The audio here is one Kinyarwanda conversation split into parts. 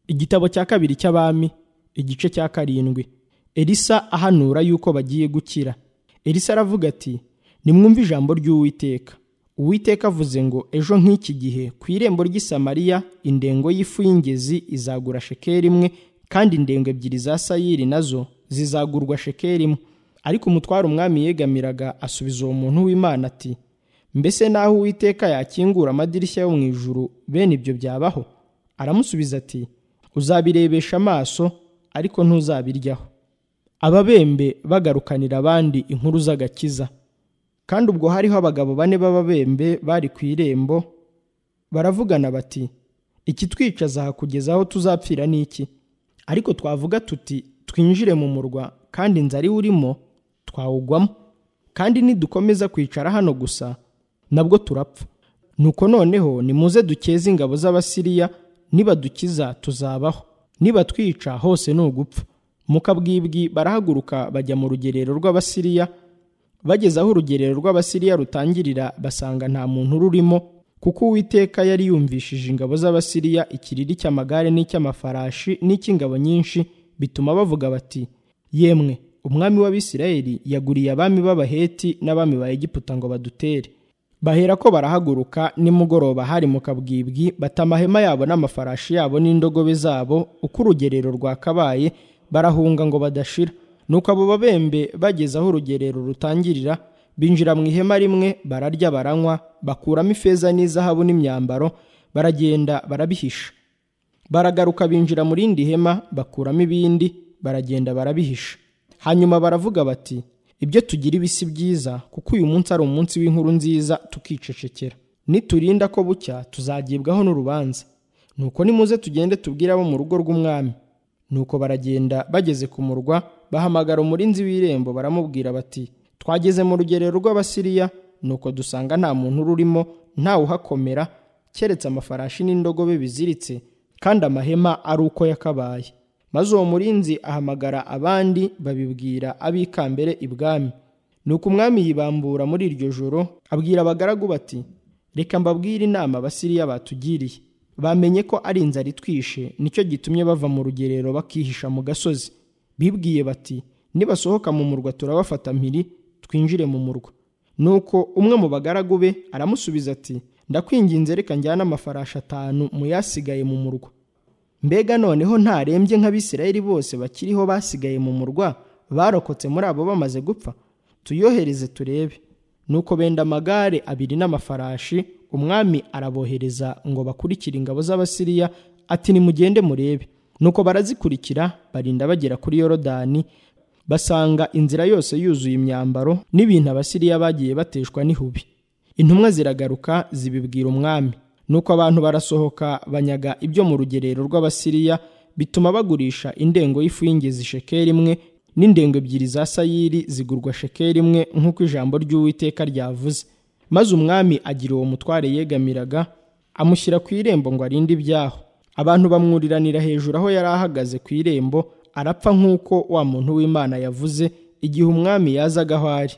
igitabo cya kabiri cy'abami igice cya karindwi elisa ahanura yuko bagiye gukira elisa aravuga ati nimwumve ijambo ry'uwiteka uwiteka avuze ngo ejo nk'iki gihe ku irembo ry'isamariya indengo y'ifu y'ingezi izagura shekeli imwe kandi indengo ebyiri za sayiri nazo zizagurwa shekeli imwe ariko umutware umwami yegamiraga asubiza uwo muntu w'imana ati mbese naho uwiteka yakingura amadirishya yo mu ijuru bene ibyo byabaho aramusubiza ati uzabirebesha amaso ariko ntuzabiryaho ababembe bagarukanira abandi inkuru z'agakiza kandi ubwo hariho abagabo bane b'ababembe bari ku irembo baravugana bati ikitwicaza aha kugeza aho tuzapfira ni iki ariko twavuga tuti twinjire mu murwa kandi inzara iyo urimo twawugwamo kandi nidukomeza kwicara hano gusa nabwo turapfa nuko noneho nimuze dukeze ingabo z'abasiriya nibadukiza tuzabaho nibatwica hose ni ugupfa mu kabwibwi barahaguruka bajya mu rugerero rw'abasiriya bageze aho urugerero rw'abasiriya rutangirira basanga nta muntu rurimo kuko uwiteka yari yumvishije ingabo z'abasiriya ikiriri cy'amagare n'icy'amafarashi n'icy'ingabo nyinshi bituma bavuga bati yemwe umwami w'abisirayeli yaguriye abami b'abaheti n'abami ba egiputa ngo badutere bahera ko barahaguruka nimugoroba hari mu kabwibwi bata amahema yabo n'amafarashi yabo n'indogobe zabo uko urugerero rwakabaye barahunga ngo badashira nuko abo babembe bageze aho urugerero rutangirira binjira mu ihema rimwe bararya baranywa bakuramo ifeza n'izahabu n'imyambaro baragenda barabihisha baragaruka binjira mu rindi hema bakuramo ibindi baragenda barabihisha hanyuma baravuga bati ibyo tugira ibi si byiza kuko uyu munsi ari umunsi w'inkuru nziza tukicecekera niturinda ko bucya tuzagibwaho n'urubanza nuko nimuze tugende tubwire abo mu rugo rw'umwami nuko baragenda bageze ku murwa bahamagara umurinzi w'irembo baramubwira bati twageze mu rugerero rw'abasiriya nuko dusanga nta muntu rurimo ntawe uhakomera keretse amafarashi n'indogobe biziritse kandi amahema ari uko yakabaye maze uwo murinzi ahamagara abandi babibwira ab'ikambere ibwami nuko umwami yibambura muri iryo joro abwira abagaragu bati reka mbabwire inama abasiriya batugiriye bamenye ko ari inzara itwishe nicyo gitumye bava mu rugerero bakihisha mu gasozi bibwiye bati nibasohoka mu murwa turabafata mpiri twinjire mu murwa nuko umwe mu bagaragu be aramusubiza ati ndakwinginze reka njyane amafarashi atanu mu yasigaye mu murwa mbega noneho ntarembye nk'abisirayeli bose bakiriho basigaye mu murwa barokotse muri abo bamaze gupfa tuyohereze turebe nuko benda amagare abiri n'amafarashi umwami arabohereza ngo bakurikire ingabo z'abasiriya ati nimugende murebe nuko barazikurikira barinda bagera kuri yorodani basanga inzira yose yuzuye imyambaro n'ibintu abasiriya bagiye bateshwa n'ihubi intumwa ziragaruka zibibwira umwami nuko abantu barasohoka banyaga ibyo mu rugerero rw'abasiriya bituma bagurisha indengo y'ifu y'ingezi shekeli imwe n'indengo ebyiri za sayiri zigurwa shekeli imwe nk'uko ijambo ry'uwiteka ryavuze maze umwami agira uwo mutware yegamiraga amushyira ku irembo ngo arinde ibyaho abantu bamwuriranira hejuru aho yari ahagaze ku irembo arapfa nk'uko wa muntu w'imana yavuze igihe umwami yazaga aho ari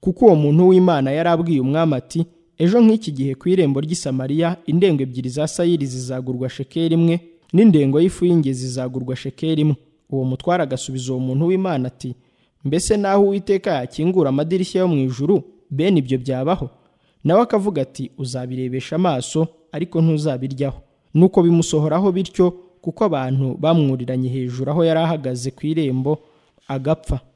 kuko uwo muntu w'imana yari abwiye umwami ati ejo nk'iki gihe ku irembo ry'isamariya indengo ebyiri za sayiri zizagurwa shekeli imwe n'indengo y'ifu y'ingezi zizagurwa shekeli imwe uwo mutware agasubiza uwo muntu w'imana ati mbese naho uwiteka yakingura amadirishya yo mu ijuru bene ibyo byabaho nawe akavuga ati uzabirebesha amaso ariko ntuzabiryaho nuko bimusohoraho bityo kuko abantu bamwuriranye hejuru aho yari ahagaze ku irembo agapfa